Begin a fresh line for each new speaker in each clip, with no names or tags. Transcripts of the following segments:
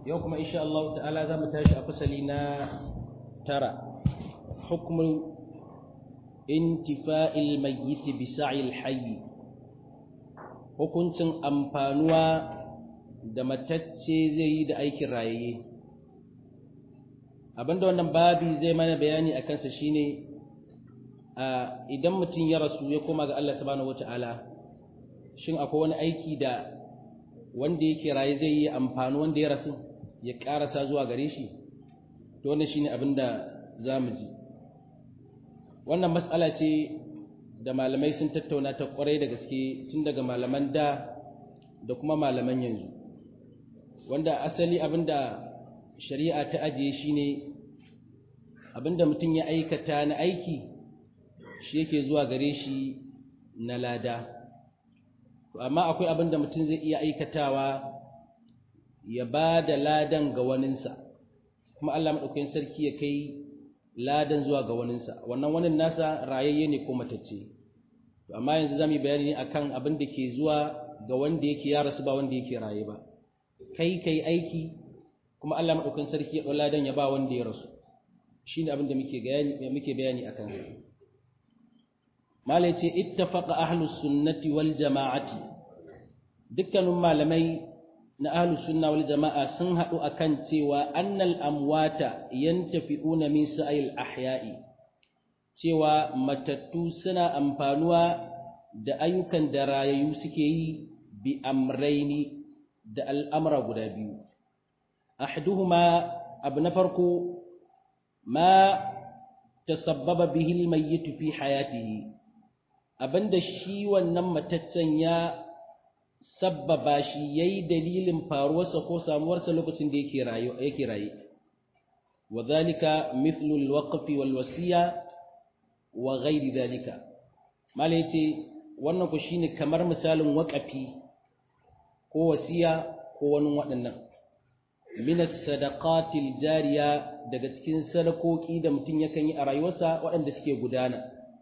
yau kuma insha Allah ta'ala za mu tashi a fasali na tara hukumul intifa'il mayyit bi sa'il hayy hukuncin amfanuwa da matacce zai yi da aikin rayayye abinda wannan babi zai mana bayani a kansa shine idan mutum ya rasu ya koma ga Allah subhanahu wata'ala shin akwai wani aiki da wanda yake raye zai yi amfani wanda ya rasu ya karasa zuwa gare shi to wannan shine abinda zamu ji wannan mas'ala ce da malamai sun tattauna ta kwarai da gaske tun daga malaman da da kuma malaman yanzu wanda asali abinda shari'a ta ajiye shine abinda mutum ya aikata na aiki shi yake zuwa gare shi na lada amma akwai abinda mutum zai iya aikatawa ya ba da ladan ga waninsa kuma Allah maɗaukakin sarki ya kai ladan zuwa ga waninsa wannan wanin nasa rayayye ne ko matacce amma yanzu zamu yi bayani ne akan abin da ke zuwa ga wanda yake ya rasu ba wanda yake raye ba kai kai aiki kuma Allah maɗaukakin sarki ya ɗau ladan ya ba wanda ya rasu shine abin da muke bayani muke bayani akan sa malai ce ittafaqa ahlus sunnati wal jama'ati dukkanin malamai na ahlus sunna wal jama'a sun haɗu akan cewa annal amwata yantafi'una min sa'il ahya'i cewa matattu suna amfanuwa da ayyukan da rayayu suke yi bi amraini da al'amura guda biyu ahduhuma abu na farko ma tasabbaba bihi almayyit fi hayatihi abinda shi wannan mataccen ya sabbaba shi yayi dalilin faruwarsa ko samuwarsa lokacin da yake raye yake raye wadhalika mithlu alwaqf walwasiya wa ghairi dhalika mala yace wannan ku shine kamar misalin waqafi ko wasiya ko wani waɗannan min as-sadaqatil jariya daga cikin sadakoki da mutum yakan yi a rayuwarsa waɗanda suke gudana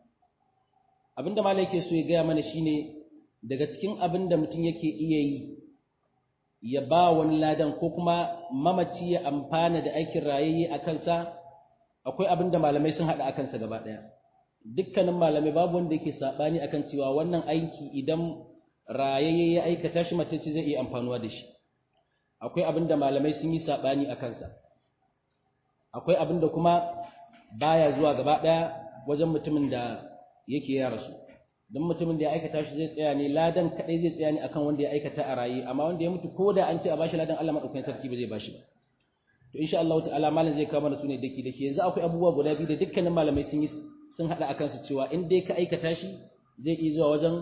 abinda malai yake so ya gaya mana shine daga cikin abin da mutum yake iya yi ya ba wani ladan ko kuma mamaci ya amfana da aikin rayayye a kansa akwai abin da malamai sun haɗa a kansa gaba ɗaya dukkanin malamai babu wanda yake saɓani akan cewa wannan aiki idan rayayye ya aikata shi matacce zai iya amfanuwa da shi akwai abin da malamai sun yi saɓani a kansa akwai abin da kuma baya zuwa gaba ɗaya wajen mutumin da yake ya rasu don mutumin da ya aikata shi zai tsaya ne ladan kaɗai zai tsaya ne akan wanda ya aikata a raye amma wanda ya mutu ko da an ce a bashi ladan Allah maɗaukakin sarki ba zai bashi ba to insha Allah ta'ala malam zai kawo mana su ne daki daki yanzu akwai abubuwa guda biyu da dukkanin malamai sun yi sun haɗa akan su cewa in dai ka aikata shi zai iya zuwa wajen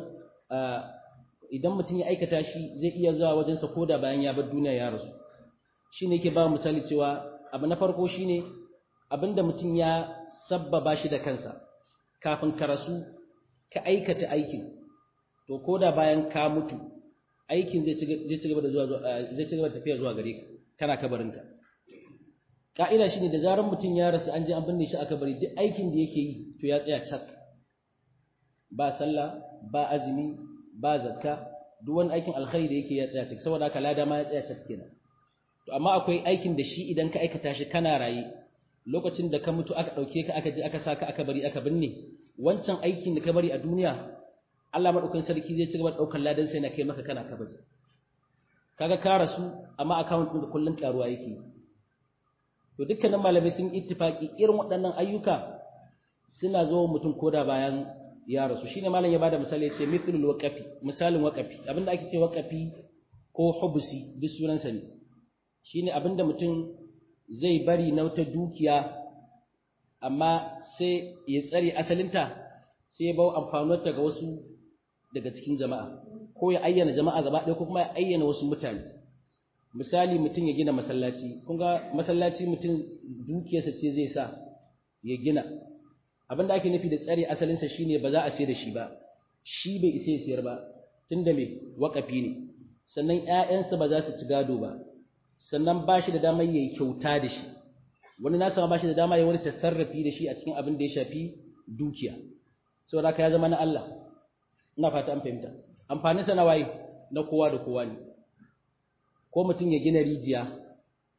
idan mutum ya aikata shi zai iya zuwa wajensa ko da bayan ya bar duniya ya rasu shine yake ba misali cewa abu na farko shine abinda mutum ya sabbaba shi da kansa kafin ka rasu ka aikata aikin to ko da bayan ka mutu aikin zai ci gaba da zuwa zai ci gaba da tafiya zuwa gare ka kana kabarinka ka'ida shine da zarar mutum ya rasu an je an binne shi a kabari duk aikin da yake yi to ya tsaya cak ba sallah ba azumi ba zakka duk wani aikin alkhairi da yake ya tsaya cak saboda haka lada ma ya tsaya cak kenan to amma akwai aikin da shi idan ka aikata shi kana raye lokacin da ka mutu aka ɗauke ka aka je aka saka aka bari aka binne wancan aikin da ka bari a duniya Allah madaukakin sarki zai ci gaba da ɗaukar ladan sai na kai maka kana kabari kaga ka rasu amma account ɗin kullun karuwa yake to dukkanin malamai sun ittifaki irin waɗannan ayyuka suna zo mutum koda bayan ya rasu shine malam ya bada misali ya ce mithlul waqafi misalin waqafi abinda ake ce waqafi ko hubsi duk sunansa ne shine abinda mutum zai bari na wata dukiya amma sai ya tsare asalinta sai ya bawa amfanuwarta ga wasu daga cikin jama'a ko ya ayyana jama'a gaba ɗaya ko kuma ya ayyana wasu mutane misali mutum ya gina masallaci kun ga masallaci mutum dukiyarsa ce zai sa ya gina abin da ake nufi da tsare asalinsa shine ba za a sayar da shi ba shi bai isa ya sayar ba tunda me waƙafi ne sannan ƴaƴansa ba za su ci gado ba sannan ba shi da damar yayi kyauta da shi wani nasa ba shi da dama ya wani tasarrafi da shi a cikin abin da ya shafi dukiya saboda haka ya zama na Allah ina fata an fahimta amfanin sa na waye na kowa da kowa ne ko mutum ya gina rijiya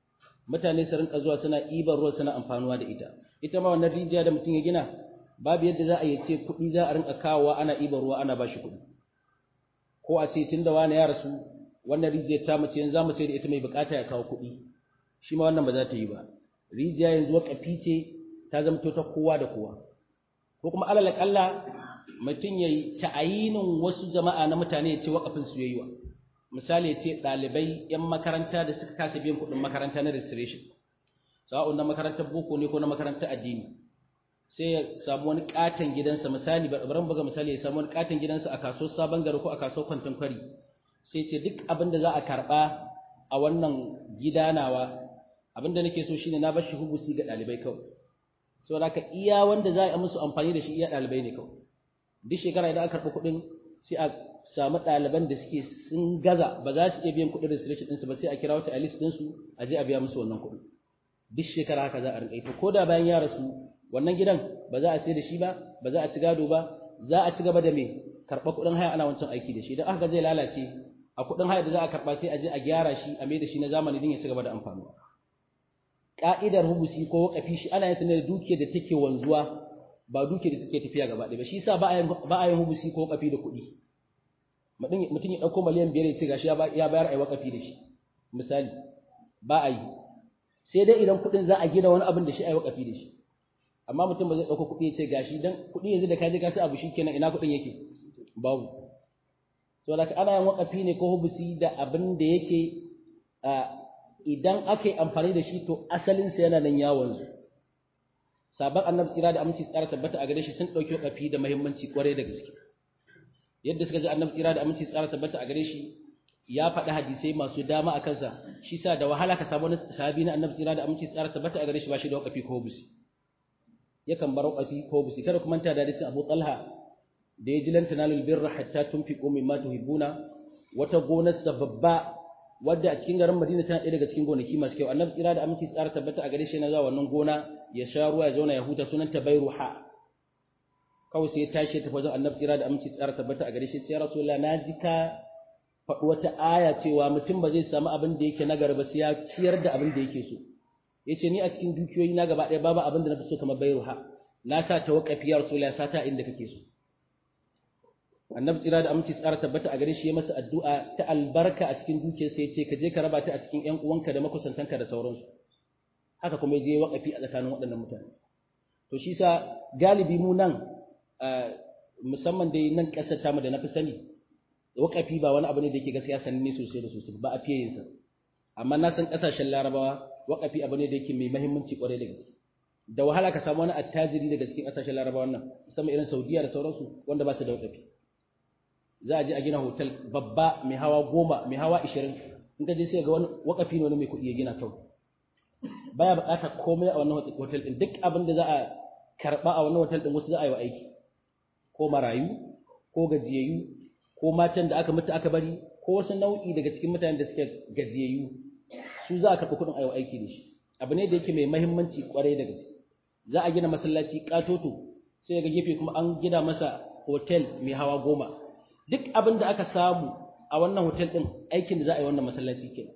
mutane su rinka zuwa suna ibar ruwa suna amfanuwa da ita ita ma wannan rijiya da mutum ya gina babu yadda za a yi ce kuɗi za a rinka kawowa ana ibar ruwa ana bashi kuɗi ko a ce tunda wani ya rasu wannan rijiyar ta mace yanzu za mu sai da ita mai bukata ya kawo kuɗi shi ma wannan ba za ta yi ba rijiya yanzu wakafi ce ta zamto ta kowa da kowa ko kuma alal kalla mutum ya yi ta'ayinin wasu jama'a na mutane ya ce wakafin su yayi wa misali ya ce ɗalibai 'yan makaranta da suka kasa biyan kuɗin makaranta na registration sa'a'un na makarantar boko ne ko na makarantar addini sai ya samu wani katon gidansa misali bari buga misali ya samu wani katon gidansa a kasuwar sabon gari ko a kasuwar kwantin kwari sai ce duk abin da za a karɓa a wannan gida nawa abin da nake so shine na bar shi hubusi ga ɗalibai kawai saboda haka iya wanda za a yi musu amfani da shi iya ɗalibai ne kawai duk shekara idan aka karɓi kuɗin sai a samu ɗaliban da suke sun gaza ba za su iya biyan kuɗin registration ɗinsu ba sai a kira wasu a list ɗinsu a je a biya musu wannan kuɗin duk shekara haka za a rinƙa ita ko da bayan ya rasu wannan gidan ba za a sai da shi ba ba za a ci gado ba za a ci gaba da me karɓa kuɗin haya ana wancan aiki da shi idan aka zai lalace a kuɗin haya da za a karɓa sai a je a gyara shi a mai da shi na zamani din ya ci gaba da amfani ka'idar hubusi ko wakafi shi ana yin sa ne da dukiyar da take wanzuwa ba dukiyar da take tafiya gaba ɗaya ba shi yasa ba a yin hubusi ko wakafi da kuɗi mutum ya ɗauko miliyan biyar ya ce gashi ya bayar a yi wakafi da shi misali ba a yi sai dai idan kuɗin za a gina wani abin da shi a yi wakafi da shi amma mutum ba zai ɗauko kuɗi ya ce gashi dan kuɗi yanzu da ka je ka sai abu shi kenan ina kuɗin yake babu so da ana yin wakafi ne ko hubusi da abin da yake idan aka yi amfani da shi to asalinsa yana nan yawon su sabon annabi tsira da aminci tsara tabbata a gare shi sun ɗauki wakafi da muhimmanci kwarai da gaske yadda suka ji annabi tsira da aminci tsara tabbata a gare shi ya faɗi hadisai masu dama a kansa shi sa da wahala ka samu wani sahabi na annabi tsira da aminci tsara tabbata a gare shi ba shi da wakafi ko hubusi yakan bar wakafi ko hubusi kada kuma ta da hadisin Abu Talha da ya ji lan tanalul birra hatta tunfiqu mimma tuhibbuna wata gonarsa babba wadda a cikin garin Madina tana ɗaya daga cikin gonaki masu kyau annabi tsira da aminci tsara tabbata a gare shi yana zuwa wannan gona ya sha ruwa ya zauna ya huta sunan ta bayruha kawai sai ya tashi ya tafi wajen annabi tsira da aminci tsara tabbata a gare shi ya rasulullah na ji ka faɗi wata aya cewa mutum ba zai samu abin da yake nagari ba sai ya ciyar da abin da yake so ya ce ni a cikin dukiyoyi na gaba ɗaya babu abin da na fi so kamar bayruha na sa ta waƙafi ya rasulullah sata inda kake so annabi tsira da aminci tsara tabbata a gare shi ya masa addu'a ta albarka a cikin dukiyarsa ya ce ka je ka raba ta a cikin ƴan uwanka da makusantanka da sauransu haka kuma ya je waƙafi a tsakanin waɗannan mutane to shi sa galibi mu nan musamman dai nan ƙasar tamu da na fi sani waƙafi ba wani abu ne da yake gaskiya sananne sosai da sosai ba a fiye yin sa amma na san ƙasashen larabawa waƙafi abu ne da yake mai mahimmanci ƙwarai da gaske da wahala ka samu wani attajiri daga cikin ƙasashen larabawa nan musamman irin saudiya da sauransu wanda ba su da waƙafi za a je a gina hotel babba mai hawa goma mai hawa ishirin in ka je sai ga wani wakafi ne wani mai kuɗi ya gina kawai baya buƙatar komai a wannan hotel ɗin duk abin da za a karɓa a wannan hotel ɗin wasu za a yi wa aiki ko marayu ko gajiyayyu ko matan da aka mutu aka bari ko wasu nau'i daga cikin mutanen da suke gajiyayyu su za a karɓi kuɗin a yi wa aiki da shi abu ne da yake mai mahimmanci ƙwarai da gaske za a gina masallaci ƙatoto sai ga gefe kuma an gina masa hotel mai hawa goma duk abin da aka samu a wannan hotel ɗin aikin da za a yi wannan masallaci ke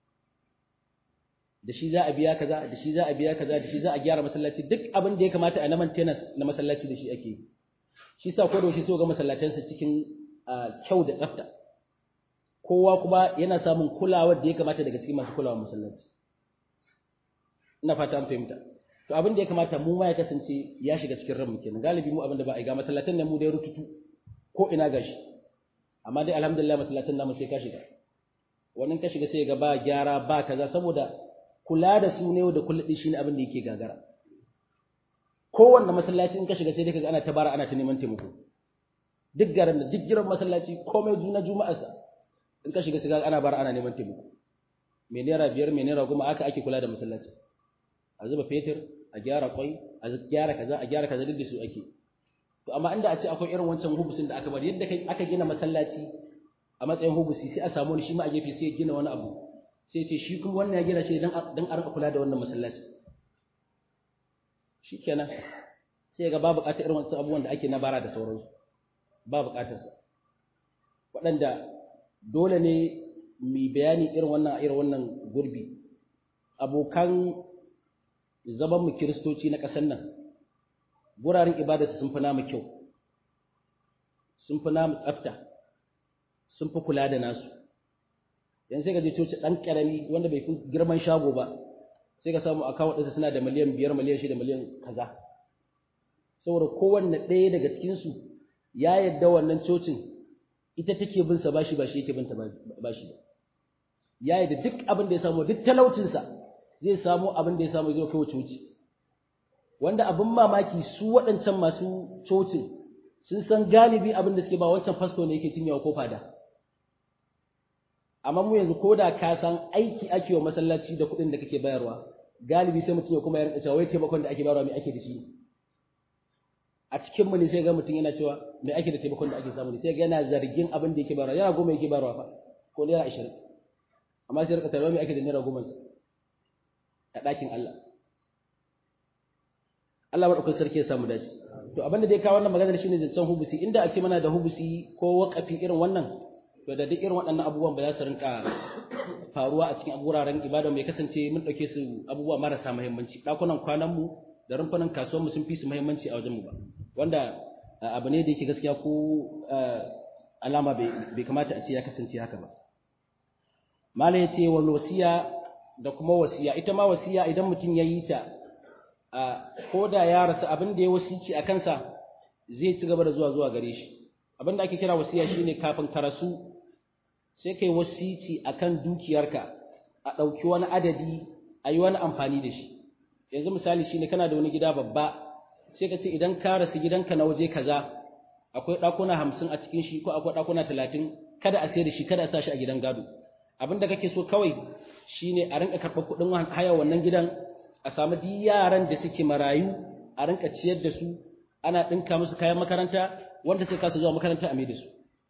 da shi za a biya kaza da shi za a biya kaza da shi za a gyara masallaci duk abin da ya kamata a na maintenance na masallaci da shi ake yi shi sa ko da shi so ga masallatansa cikin kyau da tsafta kowa kuma yana samun kulawar da ya kamata daga cikin masu kulawar masallaci ina fata an fahimta to abin da ya kamata mu ma ya kasance ya shiga cikin ranmu kenan galibi mu abin da ba a yi ga masallatan ne mu da ya rututu ko ina gashi amma dai alhamdulillah masallatan namu sai ka shiga wannan ka shiga sai ga ba gyara ba kaza saboda kula da su ne da kullu shine abin da yake gagara kowanne masallaci in ka shiga sai dai kaga ana tabara ana ta neman taimako duk garin da duk giran masallaci komai juna juma'arsa in ka shiga sai kaga ana bara ana neman taimako me naira biyar me naira goma aka ake kula da masallaci a zuba fetur a gyara kwai a gyara kaza a gyara kaza duk da su ake to amma inda a ce akwai irin wancan hubusin da aka bari yadda aka gina masallaci a matsayin hubusi sai a samu wani shi ma a gefe sai ya gina wani abu sai ce shi kuma wannan ya gina shi dan dan a rika kula da wannan masallaci shikenan sai ga babu bukatar irin wancan abubuwan da ake na bara da sauransu ba bukatar sa waɗanda dole ne mu bayani irin wannan irin wannan gurbi abokan zaman mu kiristoci na ƙasar nan guraren ibadarsu sun fi namu kyau sun fi namu tsafta sun fi kula da nasu yanzu sai ka je coci ɗan ƙarami wanda bai fi girman shago ba sai ka samu akawun ɗinsa suna da miliyan biyar miliyan shida miliyan kaza saboda kowanne ɗaya daga cikinsu ya yadda wannan cocin ita take bin sa bashi ba shi yake binta bashi ba ya yadda duk abin da ya samu duk talaucinsa zai samu abin da ya samu zai kai coci wanda abin mamaki su waɗancan masu cocin sun san galibi abin da suke ba wancan fasto ne yake cinyewa ko fada amma mu yanzu ko da ka san aiki ake wa masallaci da kuɗin da kake bayarwa galibi sai mutum ya kuma ya rinka cewa wai taimakon da ake bayarwa me ake da shi a cikin mu ne sai ga mutum yana cewa me ake da taimakon da ake samu ne sai ga yana zargin abin da yake bayarwa yana goma yake bayarwa fa ko naira ashirin amma sai rika tarwa me ake da naira goma a ɗakin Allah Allah maɗaukar sarki ya samu dace to abin da dai kawo wannan maganar shine zancen hubusi inda a ce mana da hubusi ko waƙafi irin wannan to da duk irin waɗannan abubuwan ba za su rinka faruwa a cikin wuraren ibada mai kasance mun ɗauke su abubuwa marasa muhimmanci ɗakunan kwanan mu da rumfunan kasuwar mu sun fi su muhimmanci a wajen mu ba wanda abu ne da yake gaskiya ko alama bai kamata a ce ya kasance haka ba mala ya ce wal wasiya da kuma wasiya ita ma wasiya idan mutum ya yi ta ko da ya rasu abin da ya wasici a kansa zai ci gaba da zuwa zuwa gare shi abin da ake kira wasiya shine kafin ka rasu sai kai wasici akan dukiyarka a ɗauki wani adadi a yi wani amfani da shi yanzu misali shine kana da wani gida babba sai ka ce idan ka rasu gidanka na waje kaza akwai ɗakuna hamsin a cikin shi ko akwai ɗakuna talatin kada a sayar da shi kada a sa shi a gidan gado abin da kake so kawai shine a rinka karɓar kuɗin haya wannan gidan a samu duk yaran da suke marayu a rinka ciyar da su ana ɗinka musu kayan makaranta wanda sai kasa zuwa makaranta a mai da su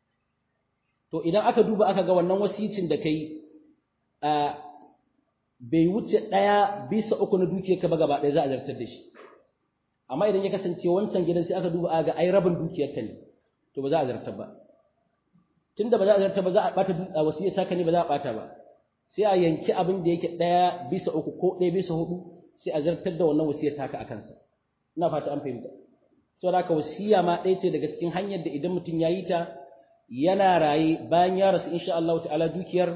to idan aka duba aka ga wannan wasicin da kai a bai wuce ɗaya bisa uku na dukiyarka ba gaba ɗaya za a zartar da shi amma idan ya kasance wancan gidan sai aka duba aka ga ai rabin dukiyarka ne to ba za a zartar ba tunda ba za a zartar ba za a ɓata wasiyar taka ne ba za a ɓata ba sai a yanki abin da yake ɗaya bisa uku ko ɗaya bisa hudu sai a zartar da wannan wasiyar taka a kansa ina fata an fahimta saboda haka wasiya ma ɗaya ce daga cikin hanyar da idan mutum ya yi ta yana raye bayan ya rasu insha Allah ta'ala dukiyar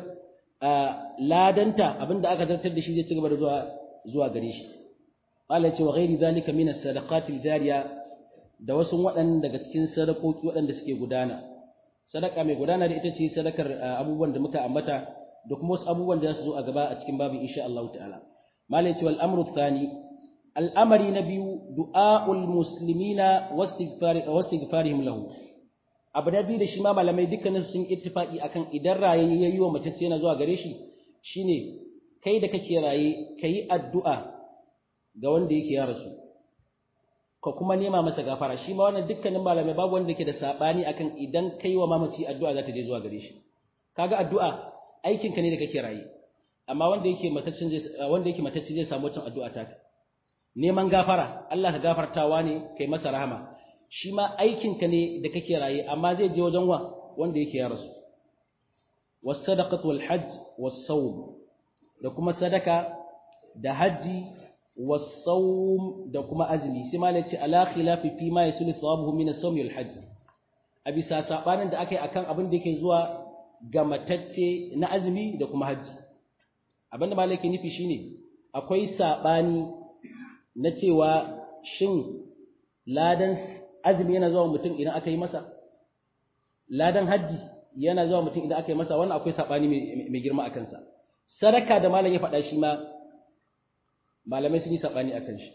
ladanta abinda aka zartar da shi zai ci gaba da zuwa zuwa gare shi Allah ya ce wa ghairi zalika min as-sadaqati al-jariya da wasu waɗanda daga cikin sadakoki waɗanda suke gudana sadaka mai gudana da ita ce sadakar abubuwan da muka ambata da kuma wasu abubuwan da za su zo a gaba a cikin babin insha Allah ta'ala malai ya ce wal amru thani al'amari na biyu du'a'ul muslimina wastighfarihim lahu abu na biyu da shi ma malamai dukkanin sun ittifaki akan idan raye yayi wa matacce yana zuwa gare shi shine kai da kake raye kai addu'a ga wanda yake ya rasu ka kuma nema masa gafara shi ma wannan dukkanin malamai babu wanda yake da sabani akan idan kai wa mamaci addu'a za ta je zuwa gare shi kaga addu'a aikin ka ne da kake raye amma wanda yake matacce zai wanda yake matacce zai samu wancan addu'a taka neman gafara Allah ka gafartawa ne kai masa rahama shi ma aikinka ne da kake raye amma zai je wajen wa wanda yake ya rasu was-sadaqatu wal-hajj was-sawm da kuma sadaka da haji was-sawm da kuma azumi sai ma ce ala khilafi fi ma yasulu thawabuhu min as-sawm wal-hajj a bisa sabanin da akai akan abin da yake zuwa ga matacce na azumi da kuma haji abin da malaki nufi shine akwai sabani na cewa shin ladan azumi yana zuwa mutum idan aka yi masa ladan hajji yana zuwa mutum idan aka yi masa wannan akwai sabani mai girma a kansa sadaka da malam ya faɗa shi ma malamai sun yi sabani a kan shi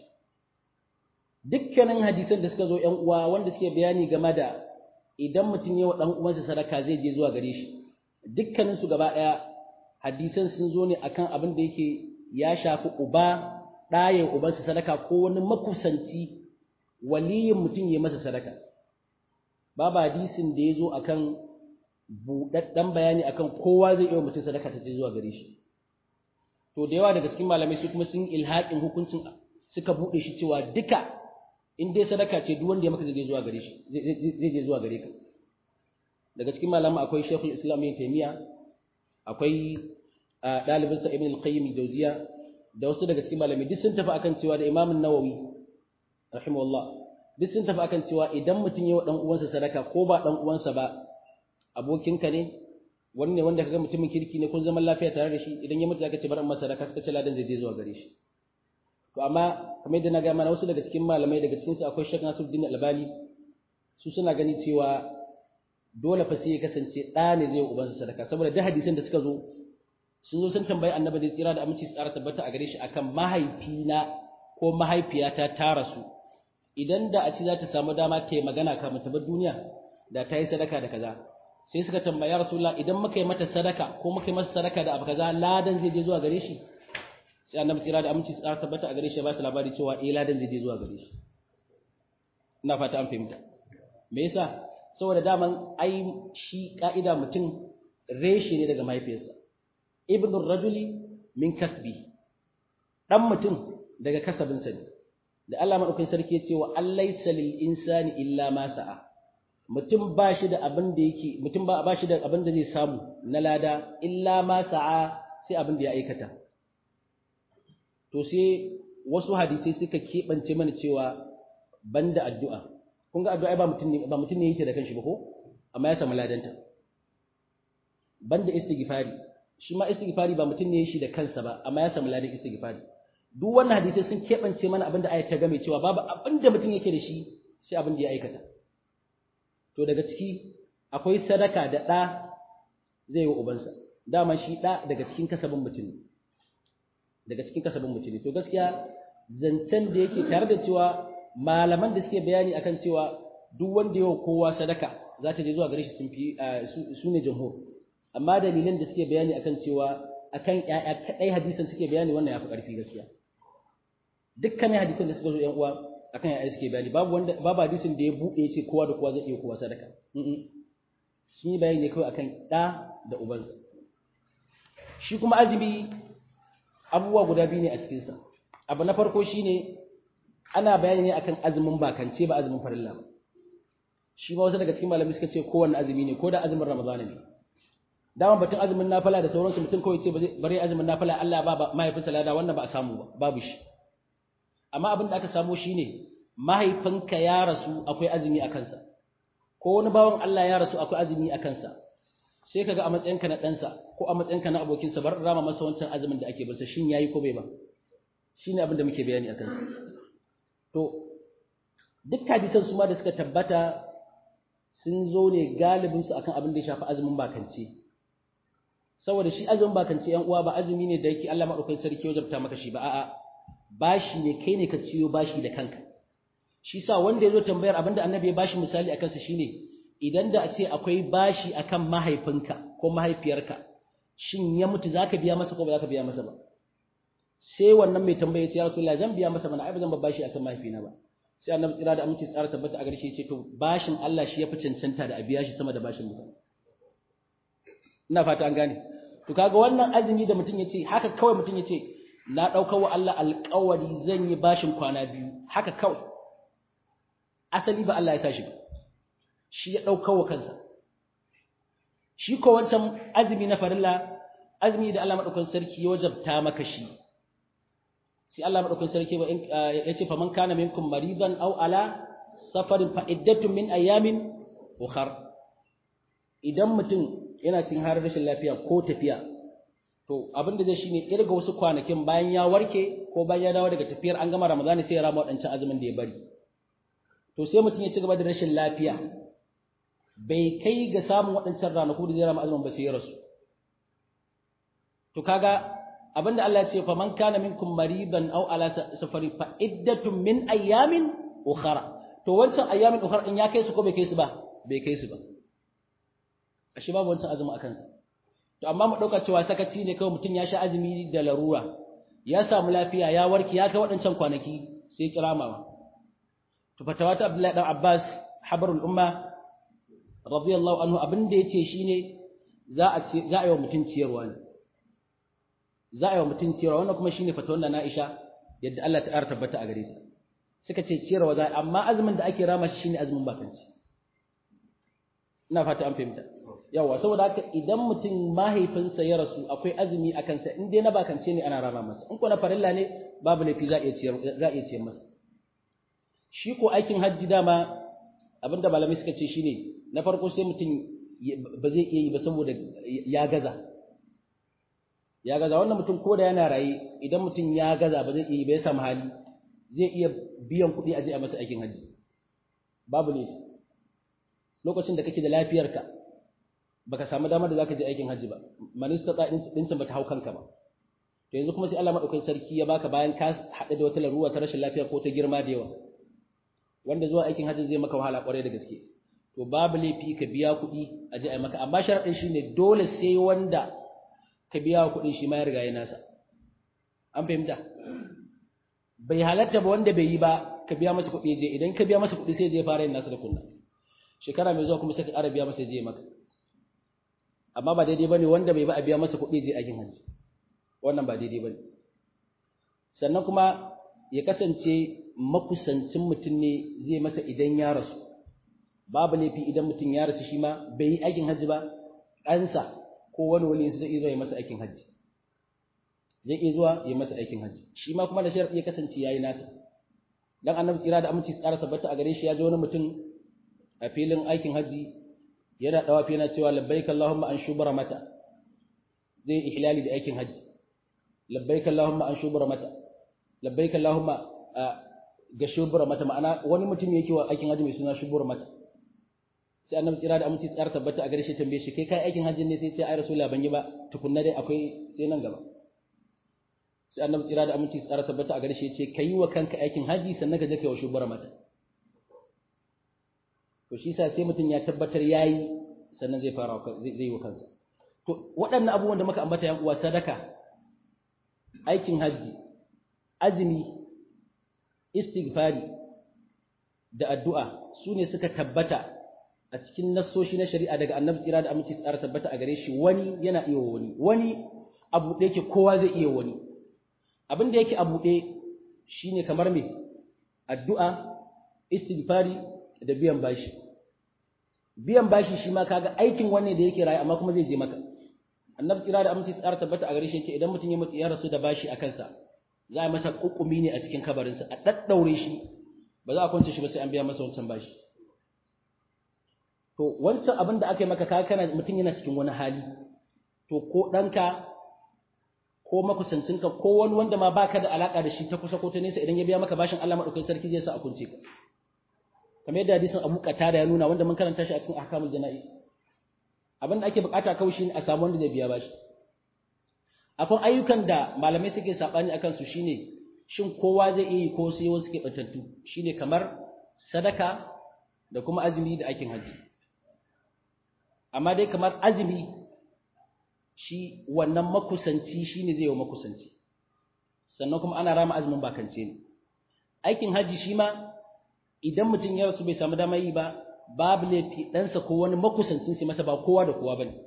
dukkanin hadisan da suka zo ƴan uwa wanda suke bayani game da idan mutum ya wa ɗan uwansa sadaka zai je zuwa gare shi dukkanin su gaba ɗaya hadisan sun zo ne akan abin da yake ya shafi uba ɗayan ubansa sadaka ko wani makusanci waliyin mutum ya masa sadaka babu hadisin da ya zo akan buɗaɗɗen bayani akan kowa zai iya mutum sadaka ta ce zuwa gare shi to da yawa daga cikin malamai su kuma sun ilhaƙin hukuncin suka buɗe shi cewa duka in dai sadaka ce duk wanda ya maka zai je zuwa gare shi zai je zuwa gare ka daga cikin malamai akwai Sheikhul Islam Ibn Taymiyyah akwai ɗalibinsa Ibn al-Qayyim al-Jawziyya da wasu daga cikin malamai duk sun tafi akan cewa da Imam Nawawi rahimahullah duk sun tafi akan cewa idan mutum ya wa dan uwansa sadaka ko ba dan uwansa ba abokinka ne wani ne wanda kaga mutumin kirki ne kun zaman lafiya tare da shi idan ya mutu zaka ce bar masa sadaka suka ce ladan zai je zuwa gare shi to amma kamar yadda na ga mana wasu daga cikin malamai daga cikin su akwai Sheikh Nasiruddin Albani su suna gani cewa dole fa sai ya kasance ɗa ne zai ubansa sadaka saboda duk hadisan da suka zo sun zo sun tambayi annabi da tsira da aminci su ƙara tabbata a gare shi akan mahaifina ko mahaifiyata ta rasu idan da a ci za ta samu dama ta yi magana kafin ta bar duniya da ta yi sadaka da kaza sai suka tambaya rasulullah idan muka yi mata sadaka ko muka yi masa sadaka da abu kaza ladan zai je zuwa gare shi sai annabi tsira da aminci su ƙara tabbata a gare shi ya ba su labari cewa eh ladan zai je zuwa gare shi ina fata an fahimta me yasa saboda daman ai shi ka'ida mutum reshe ne daga mahaifiyarsa ibn rajuli min kasbi dan mutum daga kasabinsa ne da Allah madaukakin sarki ya ce wa allaysa lil insani illa ma sa'a mutum ba shi da abin da yake mutum ba ba shi da abin da zai samu na lada illa ma sa'a sai abin da ya aikata to sai wasu hadisai suka keɓance mana cewa banda addu'a kun ga addu'a ba mutum ne ba mutum ne yake da kanshi ba ko amma ya samu ladanta banda istighfari shi ma istighfari ba mutum ne shi da kansa ba amma ya samu ladan istighfari duk wannan hadisi sun kebance mana abinda ayat ta game cewa babu abinda mutum yake da shi sai abin da ya aikata to daga ciki akwai sadaka da ɗa zai yi ubansa dama shi ɗa daga cikin kasabin mutum ne daga cikin kasabin mutum ne to gaskiya zancen da yake tare da cewa malaman da suke bayani akan cewa duk wanda yawa kowa sadaka za ta je zuwa gare shi sun fi su ne jamhur amma dalilan da suke bayani akan cewa akan ƴaƴa kadai hadisan suke bayani wannan yafi ƙarfi gaskiya dukkan hadisan da suka zo ƴan uwa akan ƴaƴa suke bayani babu wanda babu hadisin da ya buɗe yace kowa da kowa zai iya kowa sadaka sun yi bayani ne kawai akan ɗa da ubansa shi kuma azumi abubuwa guda biyu ne a cikinsa abu na farko shine ana bayani ne akan azumin bakance ba azumin farilla ba shi ma wasu daga cikin malamai suka ce kowanne azumi ne ko da azumin ramadana ne dama batun azumin nafila da sauransu mutum kawai ce bare azumin nafila Allah ba mahaifinsa lada wannan ba a samu ba babu shi amma abin da aka samu shine mahaifinka ya rasu akwai azumi a kansa ko wani bawan Allah ya rasu akwai azumi a kansa sai kaga a matsayinka na ɗansa ko a matsayinka na abokinsa bar rama masa wancan azumin da ake barsa shin yayi ko bai ba shine abin da muke bayani a kansa to duk hadisan su ma da suka tabbata sun zo ne galibin su akan abin da ya shafi azumin bakance saboda shi azumin bakance yan uwa ba azumi ne da yake Allah madaukakin sarki ya jabta maka shi ba a'a bashi ne kai ne ka ciyo bashi da kanka shi sa wanda ya zo tambayar abin da annabi ya bashi misali akan sa shine idan da a ce akwai bashi akan mahaifinka ko mahaifiyarka shin ya mutu zaka biya masa ko ba zaka biya masa ba sai wannan mai tambaya ya ce ya Rasulullah zan biya masa mana ai ba zan babba shi akan mahaifina ba sai annabi tsira da aminci tsara tabbata a garshe ce to bashin Allah shi yafi cancanta da a biya shi sama da bashin mutum ina fata an gane to kaga wannan azumi da mutum yace haka kawai mutum yace na dauka wa Allah alƙawari zan yi bashin kwana biyu haka kawai asali ba Allah ya sa shi ba shi ya dauka wa kansa shi ko wancan azumi na farilla azumi da Allah madaukakin sarki ya wajabta maka shi sai Allah madaukakin sarki ba ya ce faman kana minkum maridan aw ala safarin fa iddatun min ayamin ukhar idan mutum yana cikin har rashin lafiya ko tafiya to abin da zai shine irga wasu kwanakin bayan ya warke ko bayan ya dawo daga tafiyar an gama ramadani sai ya rama wadancan azumin da ya bari to sai mutum ya ci gaba da rashin lafiya bai kai ga samun waɗancan ranaku da zai rama azumin ba sai ya rasu to kaga abinda Allah ya ce fa man kana minkum maridan aw ala safari fa iddatun min ayamin ukhra to wancan ayamin ukhra in ya kai su ko bai kai su ba bai kai su ba ashe babu wancan azumi akan sa to amma mu dauka cewa sakaci ne kawai mutum ya sha azumi da larura ya samu lafiya ya warke ya kai waɗancan kwanaki sai kiramawa to fatawa ta Abdullahi dan Abbas habarul umma radiyallahu anhu abin da yace shine za a ce za a yi wa mutum ciyarwa ne za a yi wa mutum ciyarwa wannan kuma shine fatawar na Aisha yadda Allah ta tabbata a gare ta suka ce ciyarwa za amma azumin da ake rama shi shine azumin bakanci ina fata an fahimta yawa saboda haka idan mutum mahaifinsa ya rasu akwai azumi a kansa in dai na bakance ne ana rama masa in ko na farilla ne babu laifi za a iya ciyar za a iya ciyar masa shi ko aikin hajji dama abinda malamai suka ce shine na farko sai mutum ba zai iya yi ba saboda ya gaza ya gaza wannan mutum ko da yana raye idan mutum ya gaza ba zai iya yi ba ya samu hali zai iya biyan kuɗi a je a masa aikin hajji babu ne lokacin da kake da lafiyarka baka samu damar da zaka je aikin hajji ba manista ta dincin bata hau kanka ba to yanzu kuma sai Allah madaukakin sarki ya baka bayan ka haɗe da wata laruwa ta rashin lafiya ko ta girma da yawa wanda zuwa aikin hajji zai maka wahala kwarai da gaske to babu laifi ka biya kuɗi a je a maka amma sharaɗin shine dole sai wanda ka biya kuɗin shi ma ya riga ya nasa an fahimta bai halatta ba wanda bai yi ba ka biya masa kuɗi je idan ka biya masa kuɗi sai je fara yin nasa da kunna shekara mai zuwa kuma sai ka ƙara biya masa je maka amma ba daidai bane wanda bai ba a biya masa kuɗi je aikin hajji wannan ba daidai bane sannan kuma ya kasance makusancin mutum ne zai masa idan ya rasu babu laifi idan mutum ya rasu shi ma bai yi aikin hajji ba ɗansa ko wani wani zai iya zuwa ya masa aikin hajji zai iya zuwa ya masa aikin hajji shi ma kuma da sharaɗi ya kasance ya yi nasa dan annabi tsira da aminci tsara tabbata a gare shi ya ji wani mutum a filin aikin hajji yana dawafi yana cewa labbaik allahumma an shubara mata zai ihlali da aikin hajji labbaik allahumma an shubara mata labbaik allahumma ga shubara mata ma'ana wani mutum yake wa aikin hajji mai suna shubara mata sai annabi tsira da aminci tsara tabbata a gare shi tambaye shi kai kai aikin hajji ne sai ce ai rasulullah ban yi ba tukunna dai akwai sai nan gaba sai annabi tsira da aminci tsara tabbata a gare shi yace kai wa kanka aikin haji sannan ka je kai wa shubara mata to shi sa sai mutum ya tabbatar yayi sannan zai fara zai yi wa kansa to waɗannan abubuwan da muka ambata yan uwa sadaka aikin haji azumi istighfari da addu'a su ne suka tabbata a cikin nassoshi na shari'a daga annabi tsira da aminci tsara tabbata a gare shi wani yana iya wani wani abu da yake kowa zai iya wani abin da yake a buɗe shi ne kamar me addu'a istighfari da biyan bashi biyan bashi shi ma kaga aikin wanne da yake rayu amma kuma zai je maka annabi tsira da aminci tsara tabbata a gare shi ce idan mutum ya mutu ya rasu da bashi a kansa za a masa kukumi ne a cikin kabarinsa a daddaure shi ba za a kwance shi ba sai an biya masa wancan bashi to wancan abin da aka yi maka kaga kana mutum yana cikin wani hali to ko ɗanka ko makusancinka ko wani wanda ma baka da alaka da shi ta kusa ko ta nesa idan ya biya maka bashin Allah madaukakin sarki zai sa a kunce ka kamar yadda hadisin Abu Qatada ya nuna wanda mun karanta shi a cikin ahkamul jana'i abin da ake bukata kawai shine a samu wanda zai biya bashi akwai ayyukan da malamai suke sabani akan su shine shin kowa zai iya yi ko sai wasu suke batattu shine kamar sadaka da kuma azumi da aikin hajji amma dai kamar azumi shi wannan makusanci shine zai yi wa makusanci sannan kuma ana rama azumin bakance ne aikin haji shi ma idan mutum ya rasu bai samu dama yi ba babu laifi ɗansa ko wani makusancin sai masa ba kowa da kowa bane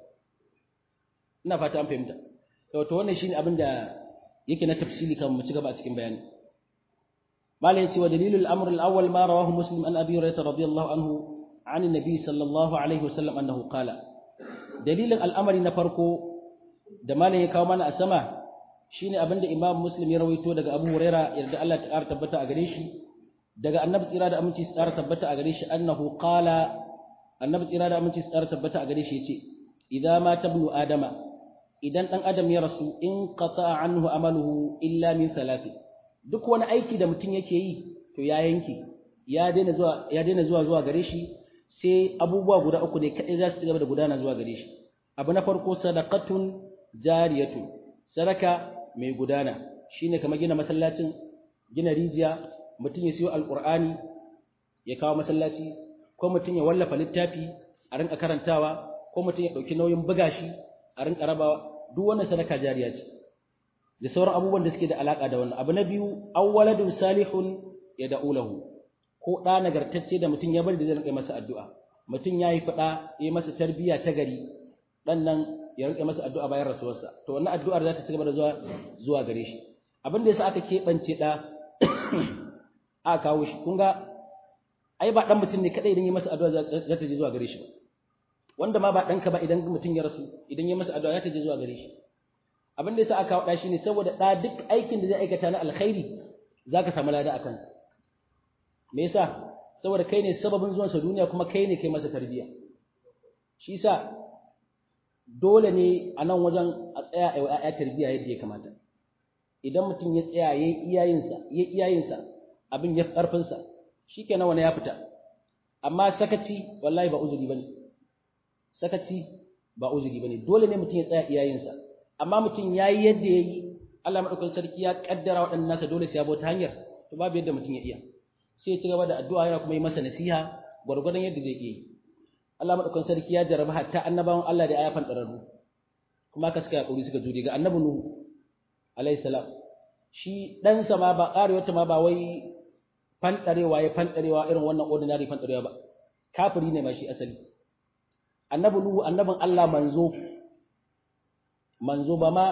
ina fata an fahimta to wannan shine abin da yake na tafsili kan mu ci gaba a cikin bayani mala yace wa dalilul amr al-awwal ma rawahu muslim an abi hurairah radiyallahu anhu an annabi sallallahu alaihi wasallam annahu qala dalilin al'amari na farko da malam ya kawo mana a sama shine abinda Imam Muslim ya rawaito daga Abu Huraira yarda Allah ta ƙara tabbata a gare shi daga Annabi tsira da aminci tsara tabbata a gare shi annahu qala Annabi tsira da aminci tsara tabbata a gare shi yace idza ma tabnu adama idan dan adam ya rasu in qata'a anhu amaluhu illa min thalathi duk wani aiki da mutum yake yi to ya yanke ya daina zuwa ya daina zuwa zuwa gare shi sai abubuwa guda uku ne kadai za su ci gaba da gudana zuwa gare shi abu na farko sadaqatun jariyatu sadaka mai gudana shine kamar gina masallacin gina rijiya mutum ya siyo alqur'ani ya kawo masallaci ko mutum ya wallafa littafi a rinka karantawa ko mutum ya dauki nauyin buga shi a rinka rabawa duk wannan sadaka jariya ce da sauran abubuwan da suke da alaka da wannan abu na biyu awwaladun salihun yad'u lahu ko da nagartacce da mutum ya bari da zai rinka masa addu'a mutum yayi fada yayi masa tarbiyya ta gari dan nan ya rike masa addu'a bayan rasuwarsa to wannan addu'ar za ta ci gaba da zuwa zuwa gare shi abin da yasa aka keɓance da aka kawo shi kun ga ai ba dan mutum ne kadai idan yi masa addu'a za ta je zuwa gare shi ba wanda ma ba ɗanka ba idan mutum ya rasu idan ya masa addu'a ya ta je zuwa gare shi abin da yasa aka wada shi ne saboda ɗa duk aikin da zai aikata na alkhairi zaka samu lada a kansa me yasa saboda kai ne sababin zuwansa duniya kuma kai ne kai masa tarbiyya shi yasa dole ne a nan wajen a tsaya a ya'ya tarbiyya yadda ya kamata idan mutum ya tsaya ya iyayensa ya iyayensa abin ya karfinsa shikenan wani ya fita amma sakaci wallahi ba uzuri bane sakaci ba uzuri bane dole ne mutum ya tsaya iyayensa amma mutum yayi yadda yayi Allah madaukakin sarki ya kaddara waɗannan nasa dole sai ya bauta hanyar to babu yadda mutum ya iya sai ya ci gaba da addu'a yana kuma yi masa nasiha gwargwadon yadda zai yi Allah madaukakin sarki ya jarraba hatta annabawan Allah da ayafan dararru kuma ka suka yakuri suka jure ga annabi Nuhu alayhi salam shi dan sa ma ba ƙarewa ta ma ba wai fantarewa ya fantarewa irin wannan ordinary fantarewa ba kafiri ne ma shi asali annabi Nuhu annabin Allah manzo manzo ba ma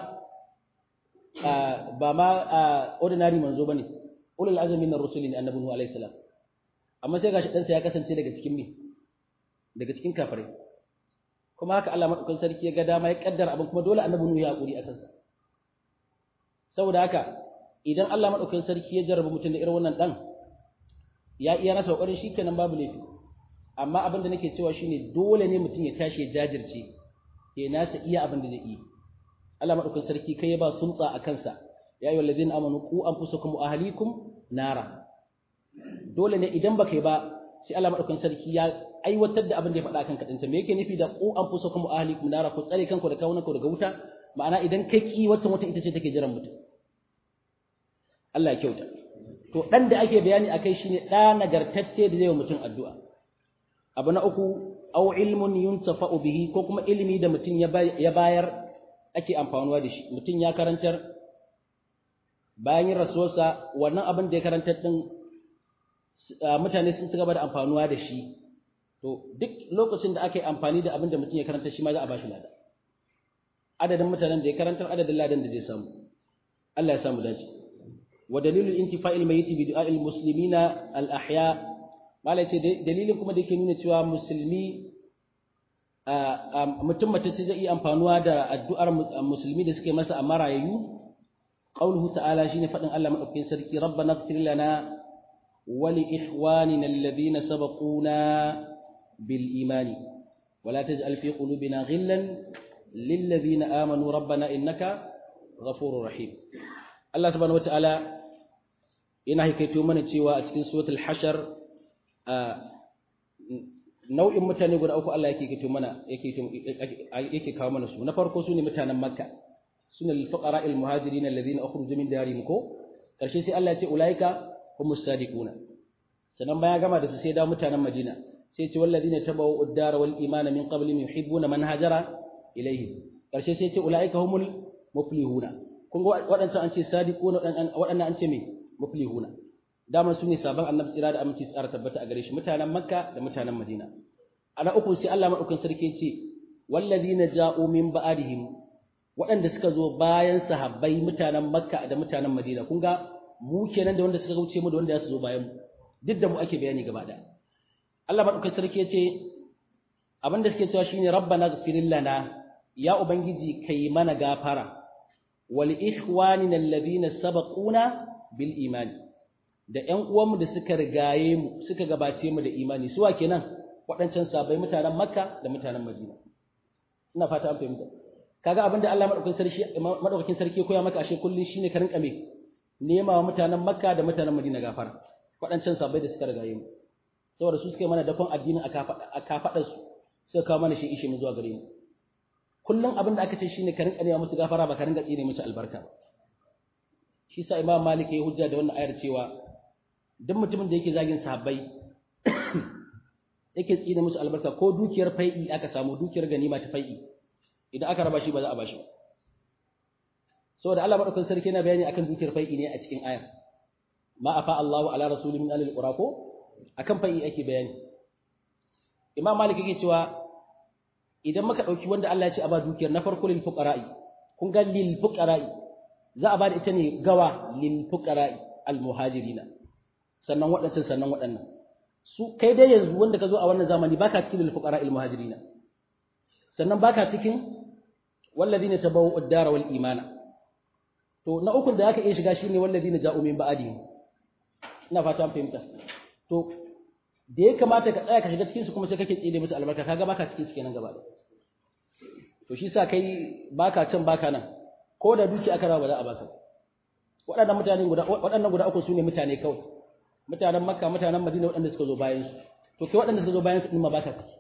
ba ma ordinary manzo bane ulul azmi min ar-rusuli ne annabi Nuhu alayhi salam amma sai gashi dan sa ya kasance daga cikin me daga cikin kafirai kuma haka Allah madaukakin sarki ya ga dama ya kaddara abin kuma dole annabi Nuhu ya hakuri akan sa saboda haka idan Allah madaukakin sarki ya jarraba mutum da irin wannan dan ya iya nasa kokarin shikenan babu laifi amma abin da nake cewa shine dole ne mutum ya tashi ya jajirce ya nasa iya abin da zai yi Allah madaukakin sarki kai ya ba sulta a kansa ya ayyuhal ladina amanu qu anfusakum wa ahlikum nara dole ne idan baka yi ba sai Allah madaukakin sarki ya aiwatar da abin da ya faɗa kan kadanta me yake nufi da qu anfusakum wa ahlikum nara ku tsare kanku da kawunanku daga wuta ma'ana idan kai ki wata wata ita ce take jiran mutum Allah ya kyauta to dan da ake bayani akai shine da nagartacce da zai wa mutum addu'a abu na uku aw ilmun yuntafa'u bihi ko kuma ilimi da mutum ya bayar ake amfanuwa da shi mutum ya karantar bayan yin rasuwarsa wannan abin da ya karantar din mutane sun ci gaba da amfanuwa da shi to duk lokacin da aka yi amfani da abin da mutum ya karanta shi ma za a bashi lada adadin mutanen da ya karantar adadin ladan da zai samu Allah ya samu dace wa dalilul intifa'il mayyit bi du'a'il muslimina al ahya malai ce dalilin kuma da yake nuna cewa musulmi mutum matacce zai iya amfanuwa da addu'ar musulmi da suke masa a marayayyu qauluhu ta'ala shine fadin Allah madaukakin sarki rabbana ighfir lana wa li ikhwanina alladhina sabaquna bil imani wa la taj'al fi qulubina ghillan lil ladhina amanu rabbana innaka ghafurur rahim Allah subhanahu wa ta'ala yana hikaito mana cewa a cikin suratul hashar nau'in mutane guda uku Allah yake kito mana yake yake kawo mana su na farko su ne mutanen Makka sune al-fuqara al-muhajirin alladhina ukhrijoo min darihim ko karshe sai Allah ya ce ulaika humus sadiquna sannan baya gama da su sai da mutanen Madina sai ce walladhina tabawu ad-dar wal iman min qablihim yuhibbuna man hajara ilayhi karshe sai ce ulaika humul muflihuna kun ga waɗancan an ce sadiquna waɗannan an ce me muflihuna dama su ne sabon annabi tsira da aminci tsara tabbata a gare shi mutanen makka da mutanen madina ana uku sai Allah madaukakin sarki ce wallazina ja'u min ba'dihim waɗanda suka zo bayan sahabbai mutanen makka da mutanen madina kun ga mu kenan da wanda suka wuce mu da wanda za su zo bayan mu duk da mu ake bayani gaba da Allah madaukakin sarki ya ce abinda suke cewa shine rabbana ighfir lana ya ubangiji kai mana gafara wal ikhwanina alladhina sabaquna bil imani da ƴan uwanmu da suka rigaye mu suka gabace mu da imani suwa kenan waɗancan sabai mutanen Makka da mutanen Madina ina fata an fahimta kaga abinda Allah madaukakin sarki madaukakin sarki koya maka ashe kullun shine ka rinka me nema wa mutanen Makka da mutanen Madina gafara waɗancan sabai da suka rigaye mu saboda su suka yi mana dakon addinin a kafaɗar su suka kawo mana shi ishe mu zuwa gare mu kullun abin da aka ce shine ka rinka nema musu gafara ba ka rinka tsine musu albarka ba shi sa Imam Malik ya hujja da wannan ayar cewa duk mutumin da yake zagin sahabbai yake tsine musu albarka ko dukiyar fai'i aka samu dukiyar ganima ta fai'i idan aka raba shi ba za a bashi saboda Allah madaukakin sarki yana bayani akan dukiyar fai'i ne a cikin aya ma afa Allahu ala rasuli min alil qura ko akan fai'i ake bayani Imam Malik yake cewa idan muka dauki wanda Allah ya ce a ba dukiyar na farko lil fuqara'i kun ga lil fuqara'i za a ba da ita ne gawa lil fuqara'i al muhajirina sannan waɗancan sannan waɗannan su kai dai yanzu wanda ka zo a wannan zamani baka cikin lil fuqara al muhajirina sannan baka cikin walladina tabawwa'u ad-dara wal imana to na ukun da zaka iya shiga shine walladina ja'u min ba'dihim ina fata an fahimta to da ya kamata ka tsaya ka shiga cikin su kuma sai kake tsire musu albarka kaga baka cikin su kenan gaba da to shi sa kai baka can baka nan ko da duki aka rawa ba za a baka waɗannan mutane guda waɗannan guda uku sune mutane kawai mutanen makka mutanen madina waɗanda suka zo bayan su to kai waɗanda suka zo bayan su din ma baka ciki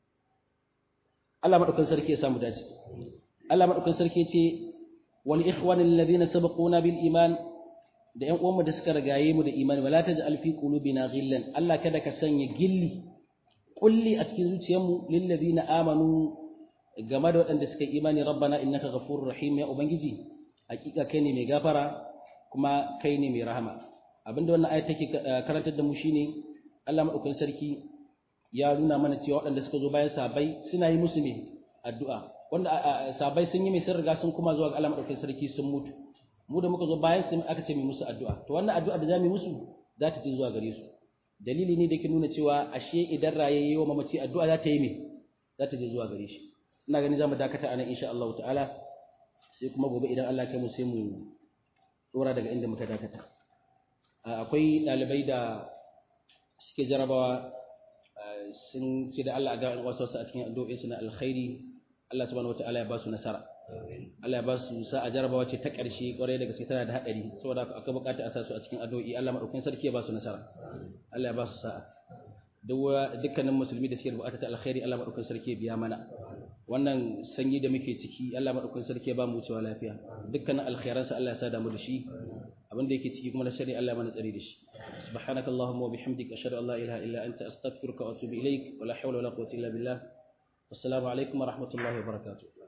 Allah madaukakin sarki ya samu dace Allah madaukakin sarki ya ce wal ikhwani alladhina sabaquna bil iman da ƴan uwanmu da suka ragaye mu da imani wala taj'al fi qulubina ghillan Allah kada ka sanya gilli kulli a cikin zuciyarmu lil ladina amanu game da waɗanda suka yi imani rabbana innaka ghafurur rahim ya ubangiji hakika kai ne mai gafara kuma kai ne mai rahama abinda wannan ayat take karantar da mu shine Allah madaukakin sarki ya nuna mana cewa waɗanda suka zo bayan sahabbai suna yi musu ne addu'a wanda sahabbai sun yi mai sun riga sun kuma zuwa ga Allah madaukakin sarki sun mutu mu da muka zo bayan su aka ce mai musu addu'a to wannan addu'a da zamu yi musu za ta je zuwa gare su dalili ne da ke nuna cewa ashe idan rayayye wa mamaci addu'a za ta yi me za ta je zuwa gare shi ina ganin zamu dakata anan insha Allah ta'ala sai kuma gobe idan Allah kai mu sai mu dora daga inda muka dakata akwai dalibai da suke jarabawa sun ce da Allah ga wasu a cikin addu'o'i suna alkhairi Allah subhanahu wataala ya ba su nasara Allah ya ba su sa'a jarabawa ce ta ƙarshe ƙwarai da gaske tana da haɗari saboda akwai buƙatar a sa su a cikin addu'o'i Allah madaukakin sarki ya ba su nasara Allah ya ba su sa'a dukkanin musulmi da suke buƙatar ta alkhairi Allah madaukakin sarki ya biya mana wannan sanyi da muke ciki Allah madaukakin sarki ya ba mu wucewa lafiya dukkanin alkhairansa Allah ya sa damu da shi abin da yake ciki kuma na shari'a Allah ya mana tsari da shi subhanakallahumma wa bihamdika ashhadu an la ilaha illa anta astaghfiruka wa atubu ilaik wa la hawla wa la quwwata illa billah wassalamu alaikum wa rahmatullahi wa barakatuh